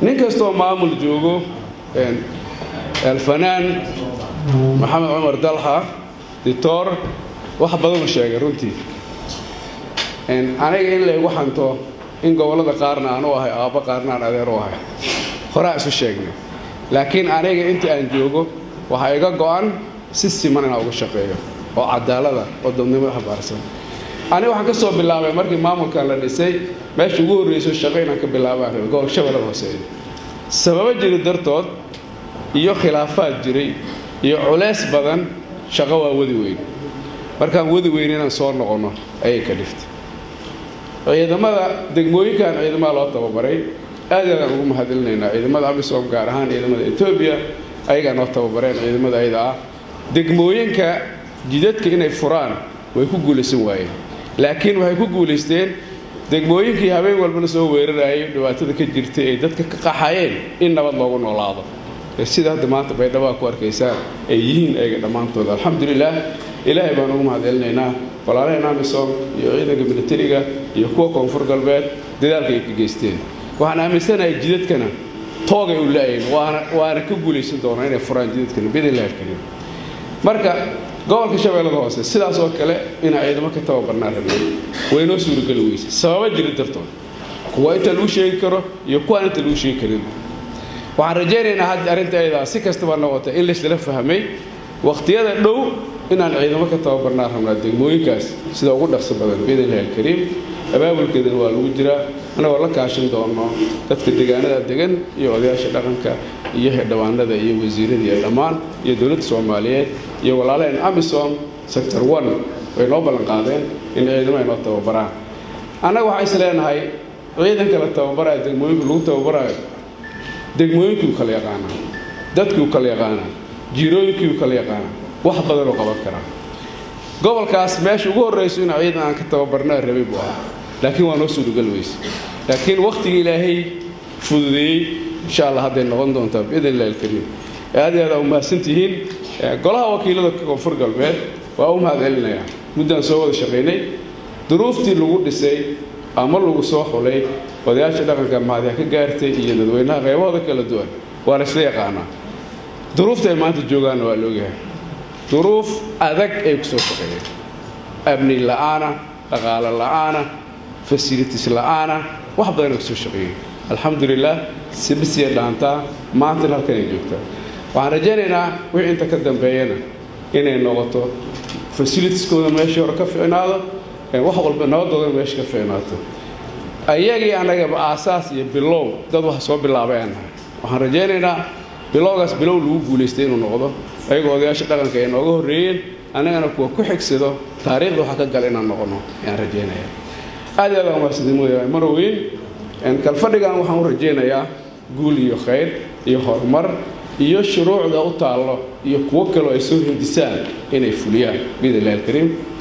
nin kastoo maamul joogo alfanaan maxamed cumar dalxa dictor wax badanu sheegay runtii aniga in laygu xanto in gobollada qaarna aan u ahay aabbo qaarna aan adeer u ahay horaa isu sheegnay laakiin aniga intii aan joogo waxaa iga go'an si siman inaan uga shaqeeyo oo cadaalada oo dadnimada habaarsan aniga waxaan ka soo bilaabay markii maamulkan la dhisay meesha ugu horreyso shaqo inaan ka bilaabaan rabay gobolka shabeellada hooseeya sababo jiri dartood iyo khilaafaad jiray iyo culeys badan shaqo waa wadi weyn markaan wadi weyn inaan soo noqonno ayay ka dhiftay ciidamada degmooyinkan ciidamada loo tababaray aad aadaan ugu mahadilinaynaa ciidamada amisom gaar ahaan ciidamada etoobiya ayagaa noo tababareen ciidamada ayada ah degmooyinka jidadka inay furaan way ku guulaysan waayeen laakiin waxay ku guulaysteen degmooyinkii habeen walbana soo weerarayay dhibaatada ka jirtay ay dadka ka qaxayeen in nabad loogu noolaado sida hadda maanta baydhaba ku arkaysaan ay yihiin ayaga dhammaantooda alxamdulilaah ilaahay baan ugu mahadcelinaynaa walaalaheen amisom iyo ciidanka militariga iyo kuwa koonfur galbeed dadaalka ay ka geysteen waxaan aaminsanahay jidadkana toogay u la-ayn waana waana ka guulaysan doonaa inay furaan jidadkana bidillahi alkariim marka gobolka shabeellada hoose sidaas oo kale inaa ciidamo ka tababarnaan rabnay way noo suurageli weyse sababa jiri dartood kuwa inta lagu sheegi karo iyo kuwaan inta lagu sheegi karin waxaan rajaynaynaa had arrinta ayadaa si kastaba noqota in laysla fahmay wakhtiyada dhow inaan ciidamo ka tababarnaan rabnaa degmooyinkaas sida ugu dhaqso badan biidnillahi alkariim abaabulkeedana waa lagu jiraa annagoo la kaashin doono dadka deegaanada degan iyo odayaasha dhaqanka iyo xildhibaanada iyo wasiirada iyo dhammaan iyo dowladda soomaaliyeed iyo walaalaheen amisom sector one way noo ballan qaadeen in ciidamo ay noo tababaraan annaga waxaan is leenahay ciidanka la tababaraayo degmooyinka lagu tababaraayo degmooyinkii u kala yaqaanaa dadkii u kala yaqaanaa jiirooyinkii u kala yaqaanaa wax badanoo qaban karaa gobolkaas meesha ugu horrayso in ciidan aan ka tababarnaa rabay buu ahaa laakiin waa noo suuragal weyse laakiin wakhtigii ilaahay fududeeyey insha allah hadday noqon doontaa biidn illahi alkariim aad iyo aad aa u mahadsantihiin golaha wakiilada koonfur galbeed waa u mahad celinayaa muddaan soo wada shaqaynay duruuftii lagu dhisay ama lagu soo xulay odayaasha dhaqanka mahadyaa ka gaartay iyo dadweynaha qaybahooda kala duwan waa la isla yaqaanaa duruufta ay maanta joogaanna waa laogyahay duruuf adag ay ku soo shaqeeyeen amni la'aana dhaqaalo la'aana fasilitis la'aana wax badan ay ku soo shaqeeyeen alxamdulilah sibisiya dhaantaa maantana halkan ay joogtaa waxaan rajaynaynaa wixii inta ka dambeeyana inay noqoto fasilitiskooda meeshii hore ka ficnaado wax walba nabadoodana meesha ka ficnaato ayagii annagaba aasaas iyo bilow dad wax soo bilaabay aan nahay waxaan rajaynaynaa bilowgaas bilow lagu guulaystay inuu noqdo ayagoo odayaasha dhaqanka ay nooga horreeyeen annagana kuwa ku xigsado taariikhda waxa ka gala inaan noqono ayaan rajaynaya aad iyo aad aan mahadsantimooyaa maroweyn kalfadhigan waxaan u rajaynayaa guul iyo khayr iyo horumar iyo shuruucda u taallo iyo kuwo kaloo ay soo hindisaan inay fuliyaan biidn illahi alkariim